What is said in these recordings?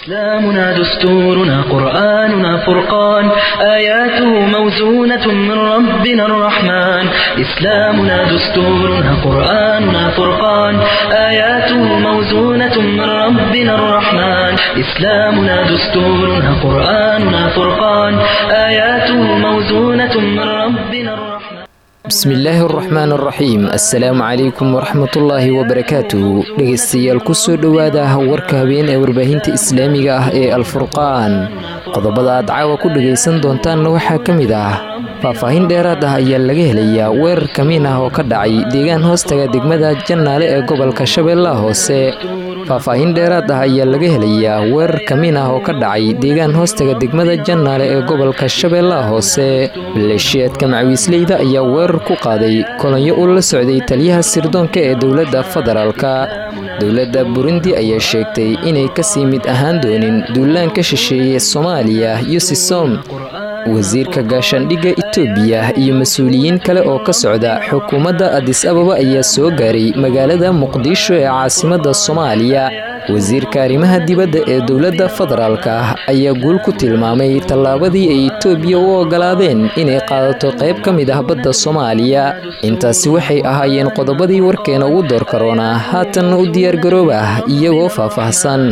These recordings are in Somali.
إسلامنا دستورنا قرآننا فرقان آياته موزونة من ربنا الرحمن إسلامنا دستورنا قرآننا فرقان آياته موزونة من ربنا الرحمن إسلامنا دستورنا قرآننا فرقان آياته موزونة من ربنا الرحمن bismillaahi araxmaan araxiim assalaamu calaykum waraxmatullaahi wabarakaatuh dhegaystayaal kusoo dhowaada warka habeen ee warbaahinta islaamiga ah ee alfurqaan qodobada aad caawa ku dhegaysan doontaanna waxaa ka mid ah faahfaahin dheeraad ah ayaa laga helayaa weerar kamiin ah oo ka dhacay deegaan hoostaga degmada jannaale ee gobolka shabeellaha hoose faahfaahin dheeraad ah ayaa laga helayaa weerar kamiin ah oo ka dhacay deegaan hoostaga degmada jannaale ee gobolka shabeellaha hoose maleeshiyaadka macawiisleyda ayaa weerar ku qaaday kolonyo uu la socday taliyaha sirdoonka ee dowladda federaalka dowladda burundi ayaa sheegtay inay kasii mid ahaan doonin duulaanka shisheeye soomaaliya yusisom wasiirka gaashaandhigga itoobiya iyo mas-uuliyiin kale oo ka socda xukuumadda adis ababa ayaa soo gaaray magaalada muqdisho ee caasimadda soomaaliya wasiirka arrimaha dibadda ee dowladda federaalka ayaa guul ku tilmaamay tallaabadii ay itoobiya u ogolaadeen inay qaadato qayb ka mid ah badda soomaaliya intaasi waxay ahaayeen qodobadii warkeena ugu door karoona haatanna u diyaargarooba iyagoo faahfaahsan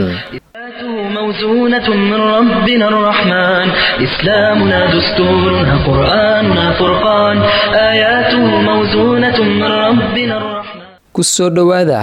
موزونة من ربنا الرحمن إسلامنا دستورنا قرآننا فرقان آياته موزونة من ربنا الرحمن kusoo dhowaada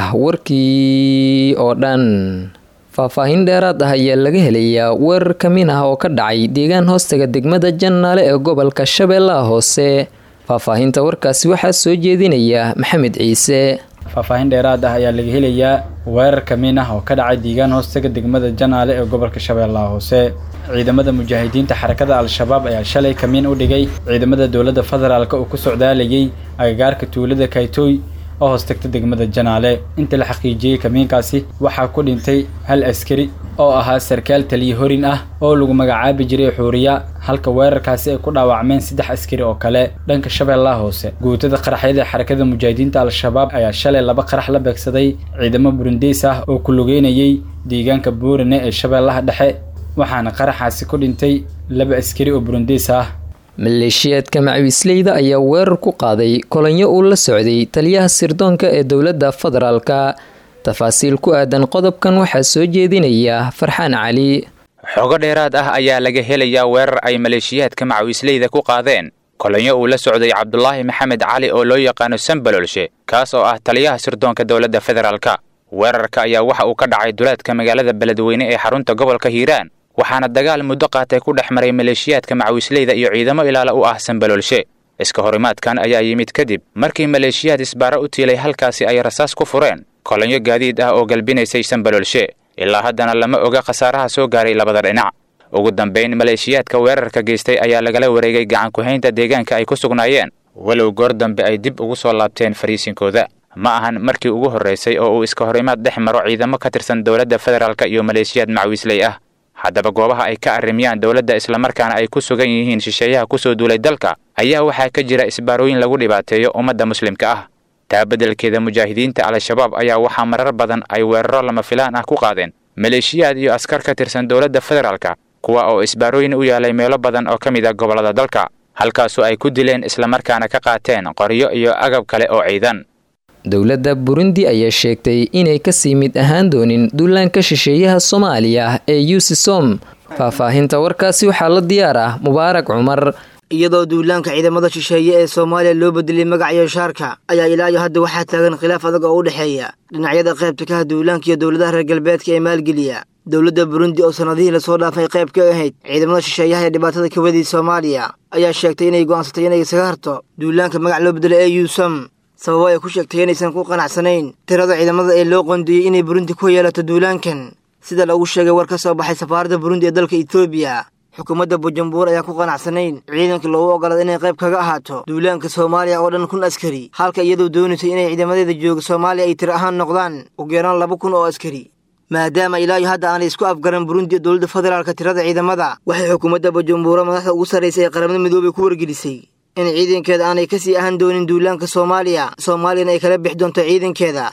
warkii oo dhan faahfaahin dheeraad ah ayaa laga helayaa weerar kamiin ah oo ka dhacay deegaan hoostaga degmada jannaale ee gobolka shabeellaha hoose faahfaahinta warkaasi waxaa soo jeedinaya maxamed ciise faahfaahin dheeraad ah ayaa laga helayaa weerar kamiin ah oo ka dhacay deegaan hoostaga degmada janaale ee gobolka shabeellaha hoose ciidamada mujaahidiinta xarakada al-shabaab ayaa shalay kamiin u dhigay ciidamada dowladda federaalk oo ku socdaalayay agagaarka tuulada kaytooy oo hoostagta degmada janaale inta la xaqiijiyey kamiinkaasi waxaa ku dhintay hal askari oo ahaa sarkaal taliye horin ah oo lagu magacaabi jiray xuuriya halka weerarkaasi ay ku dhaawacmeen saddex askari oo kale dhanka shabeellaha hoose guutada qaraxyada xarakada mujaahidiinta al-shabaab ayaa shalay laba qarax la beegsaday ciidamo burundeys ah oo ku lugeynayay deegaanka buurane ee shabeellaha dhexe waxaana qaraxaasi ku dhintay laba askari oo burundeys ah maleeshiyaadka macawiisleyda ayaa weerar ku qaaday kolonyo uu la socday taliyaha sirdoonka ee dowladda federaalka tafaasiil ku aadan qodobkan waxaa soo jeedinaya farxaan cali xogo dheeraad ah ayaa laga helayaa weerar ay maleeshiyaadka macawiisleyda ku qaadeen kolonyo uu la socday cabdulaahi maxamed cali oo loo yaqaano sambalolshe kaas oo ah taliyaha sirdoonka dowladda federaalka weerarka ayaa waxa uu ka dhacay duleedka magaalada beledweyne ee xarunta gobolka hiiraan waxaana dagaal muddo qaatay ku dhex maray maleeshiyaadka macawiisleyda iyo ciidamo ilaala u ah sambalolshe iska horimaadkan ayaa yimid kadib markii maleeshiyaad isbaaro u tiilay halkaasi ay rasaas ku fureen kolonyo gaadiid ah oo galbinaysay sambalolshe ilaa haddana lama oga khasaaraha soo gaaray labada dhinac ugu dambayn maleeshiyaadka weerarka geystay ayaa lagala wareegay gacan ku-haynta deegaanka ay ku sugnaayeen walow goor dambe ay dib ugu soo laabteen fariisinkooda ma ahan markii ugu horraysay oo uu iska horimaad dhex maro ciidamo ka tirsan dowladda federaalk iyo maleeshiyaad macawiisley ah haddaba goobaha ay ka arrimiyaan dowladda islamarkaana ay ku sugan yihiin shisheeyaha kusoo duulay dalka ayaa waxaa ka jira isbaarooyin lagu dhibaateeyo ummadda muslimka ah taa beddelkeeda mujaahidiinta al-shabaab ayaa waxaa marar badan ay weeraro lama filaan ah ku qaadeen maleeshiyaad iyo askar ka tirsan dowladda federaalka kuwa oo isbaarooyin u yaalay meelo badan oo ka mid ah gobollada dalka halkaasoo ay ku dileen islamarkaana ka qaateen qoryo iyo agab kale oo ciidan dowladda burundi ayaa sheegtay inay kasii mid ahaan doonin duulaanka shisheeyaha soomaaliya ee yusisom faahfaahinta warkaasi waxaa la diyaar ah mubaarak cumar iyadoo duulaanka ciidamada shisheeye ee soomaaliya loo bedelay magaciyo shaarka ayaa ilaa iyo hadda waxaa taagan khilaaf adag oo u dhexeeya dhinacyada qaybta ka ah duulaanka iyo dowladaha reer galbeedka ee maalgeliya dowladda burundi oo sannadihii lasoo dhaafay qayb ka ahayd ciidamada shisheeyaha ee dhibaatada ka wadii soomaaliya ayaa sheegtay inay go'aansatay inay isaga harto duulaanka magac loo bedelay ee yuusam sababo ay ku sheegtay inaysan ku qanacsanayn tirada ciidamada ee loo qoondeeyey inay burundi ku yeelato duulaankan sida lagu sheegay war ka soo baxay safaaradda burundi ee dalka etoobiya xukuumadda bujumbur ayaan ku qanacsanayn ciidanka loogu ogolaada inay qayb kaga ahaato duulaanka soomaaliya oo dhan kun askari halka iyadoo doonaysay inay ciidamadeeda jooga soomaaliya ay tir ahaan noqdaan ugu yaraan laba kun oo askari maadaama ilaa iyo hadda aanay isku afgaran burundi iyo dowladda federaalka tirada ciidamada waxay xukuumadda bujumbura madaxda ugu sarraysay ee qaramada midoobay ku wargelisay in ciidankeeda aanay kasii ahaan doonin duulaanka soomaaliya soomaaliyana ay kala bixi doonto ciidankeeda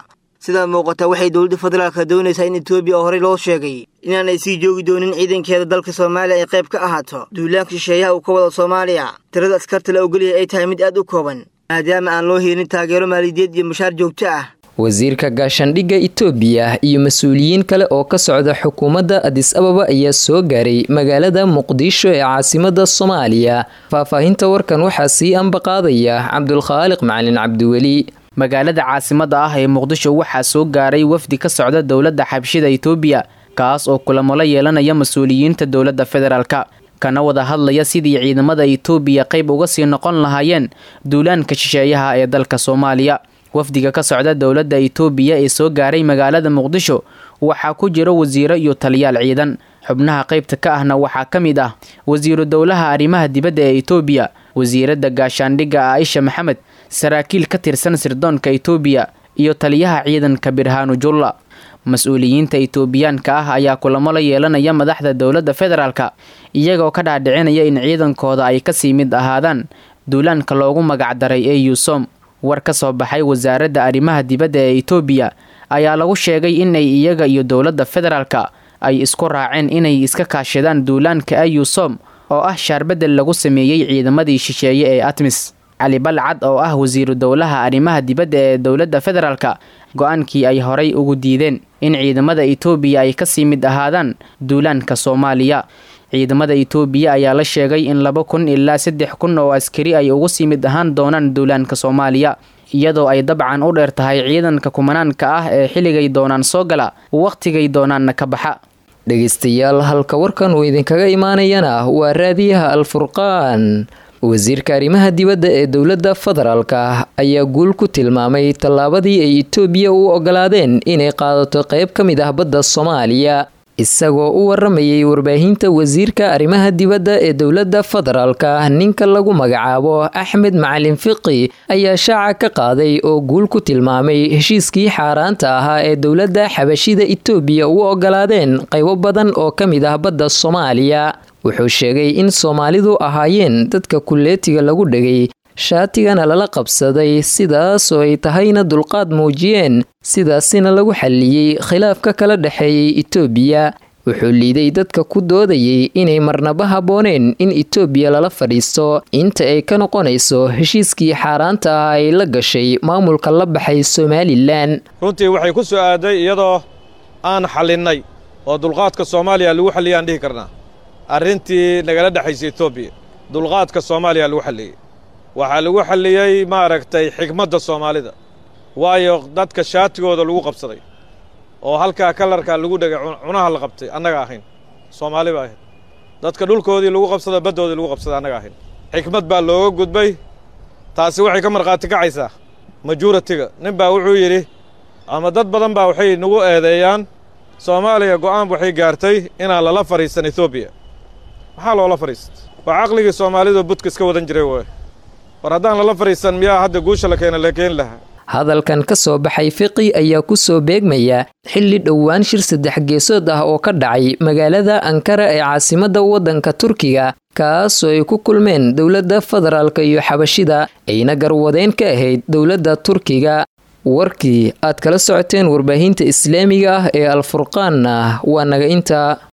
sidaa muuqata waxay dowladda federaalka doonaysaa in etoobiya oo horey loo sheegay inaanay sii joogi doonin ciidankeeda dalka soomaaliya ay qayb ka ahaato duulaanka shisheeyaha uu ka wado soomaaliya tirada askarta la ogolyahay ay tahay mid aad u kooban maadaama aan loo helin taageero maaliyadeed iyo mushaar joogto ah wasiirka gaashaandhigga itoobiya iyo mas-uuliyiin kale oo ka socda xukuumadda adis ababa ayaa soo gaaray magaalada muqdisho ee caasimada soomaaliya faahfaahinta warkan waxaa sii ambaqaadaya cabdulkhaaliq macalin cabdiweli magaalada caasimada ah ee muqdisho waxaa soo gaaray wafdi ka socda dowladda xabshida itoobiya kaas oo kulamo la yeelanaya mas-uuliyiinta dowladda federaalka kana wada hadlaya sidii ciidamada itoobiya qayb uga sii noqon lahaayeen duulaanka shisheeyaha ee dalka soomaaliya wafdiga ka socda dowladda itoobiya ee soo gaaray magaalada muqdisho waxaa ku jira wasiiro iyo taliyaal ciidan xubnaha qaybta ka ahna waxaa ka mid ah wasiiru dowlaha arrimaha dibadda ee itoobiya wasiiradda gaashaandhigga aaisha maxamed saraakiil ka tirsan sirdoonka itoobiya iyo taliyaha ciidanka birhaanu julla mas-uuliyiinta itoobiyaanka ah ayaa kulamo la yeelanaya madaxda dowladda federaalka iyagoo ka dhaadhicinaya in ciidankooda ay kasii mid ahaadaan duulaanka loogu magacdaray ee yuusom war ka soo baxay wasaaradda arrimaha dibadda ee itoobiya ayaa lagu sheegay inay iyaga iyo dowladda federaalka ay isku raaceen inay iska kaashadaan duulaanka ayusom oo ah shaarbedel lagu sameeyey ciidamadii shisheeye ee atmis cali balcad oo ah wasiiru dowlaha arrimaha dibadda ee dowladda federaalka go-aankii ay horay ugu diideen in ciidamada itoobiya ay kasii mid ahaadaan duulaanka soomaaliya ciidamada itoobiya ayaa la sheegay in laba kun ilaa saddex kun oo askari ay ugu sii mid ahaan doonaan duulaanka soomaaliya iyadoo ay dabcan u dheer tahay ciidanka kumanaanka ah ee xilligay doonaan soo gala wakhtigay doonaanna ka baxa dhegaystayaal halka warkan uu idinkaga imaanayana waa raadiyaha alfurqaan wasiirka arrimaha dibadda ee dowladda federaalka ayaa guul ku tilmaamay tallaabadii ay itoobiya u ogolaadeen inay qaadato qayb ka mid ah badda soomaaliya isagoo u waramayay warbaahinta wasiirka arrimaha dibadda ee dowladda federaalka ninka lagu magacaabo axmed macalin fiqi ayaa shaaca ka qaaday oo guul ku tilmaamay heshiiskii xaaraanta ahaa ee dowladda xabashida itoobiya u ogolaadeen qaybo badan oo ka mid ah badda soomaaliya wuxuu sheegay in soomaalidu ahaayeen dadka kulleetiga lagu dhegay shaatigana lala qabsaday sidaasoo ay tahayna dulqaad muujiyeen sidaasina lagu xalliyey khilaafka kala dhexeeyay itoobiya wuxuu liiday dadka ku doodayay inay marnaba habbooneen in itoobiya lala fadhiisto inta ay ka noqonayso heshiiskii xaaraanta ah ay la gashay maamulka la baxay somalilan runtii waxay ku soo aaday iyadoo aan xallinnay oo dulqaadka soomaaliya lagu xalliyay aan dhihi karnaa arrintii nagala dhexaysa etoobiya dulqaadka soomaaliya lagu xalliyey waxaa lagu xalliyey maaragtay xigmadda soomaalida waayo dadka shaatigooda lagu qabsaday oo halkaa kalarkaa lagu dhegay cunaha la qabtay annaga ahayn soomaali ba ahayd dadka dhulkoodii lagu qabsada baddoodii lagu qabsaday annaga ahayn xikmad baa looga gudbay taasi waxay ka markhaati kacaysaa majuratiga nin baa wuxuu yidhi ama dad badan baa waxay nagu eedeeyaan soomaaliya go'aan waxay gaartay inaan lala fadhiisan etoobiya maxaa loola fadhiistay waa caqligii soomaalidu budka iska wadan jiray waay war haddaan lala fadhiisan miyaa hadda guusha la keena la keeni lahaa hadalkan ka soo baxay fiqi ayaa ku soo beegmaya xilli dhowaan shir saddex geesood ah oo ka dhacay magaalada ankara ee caasimadda waddanka turkiga kaasoo ay ku kulmeen dowladda federaalka iyo xabashida ayna garwadeen ka ahayd dowladda turkiga warkii aad kala socoteen warbaahinta islaamiga ah ee alfurqaanna waa naga inta